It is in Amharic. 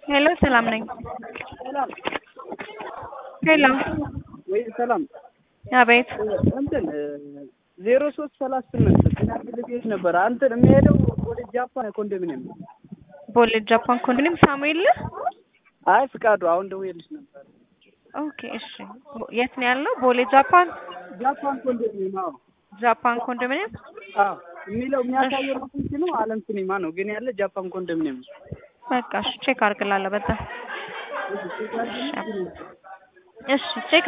ሄሎ ሰላም ነኝ። ሄሎ ወይ ሰላም አቤት እንትን ዜሮ ሶስት ሰላሳ ስምንት ጤና ቤት ነበር አንተን የሚሄደው ወደ ጃፓን ኮንዶሚኒየም ነው። ቦሌ ጃፓን ኮንዶሚኒየም ሳሙኤል አይ ፍቃዱ አሁን ደውዬልሽ ነበር። ኦኬ እሺ የት ነው ያለው? ቦሌ ጃፓን ጃፓን ኮንዶሚኒየም አዎ ጃፓን ኮንዶሚኒየም አዎ የሚለው የሚያሳየው ሎኬሽኑ አለም ሲኒማ ነው፣ ግን ያለ ጃፓን ኮንዶሚኒየም ነው። በቃ እሺ ቼክ አድርግላለሁ። በጣም እሺ ቼክ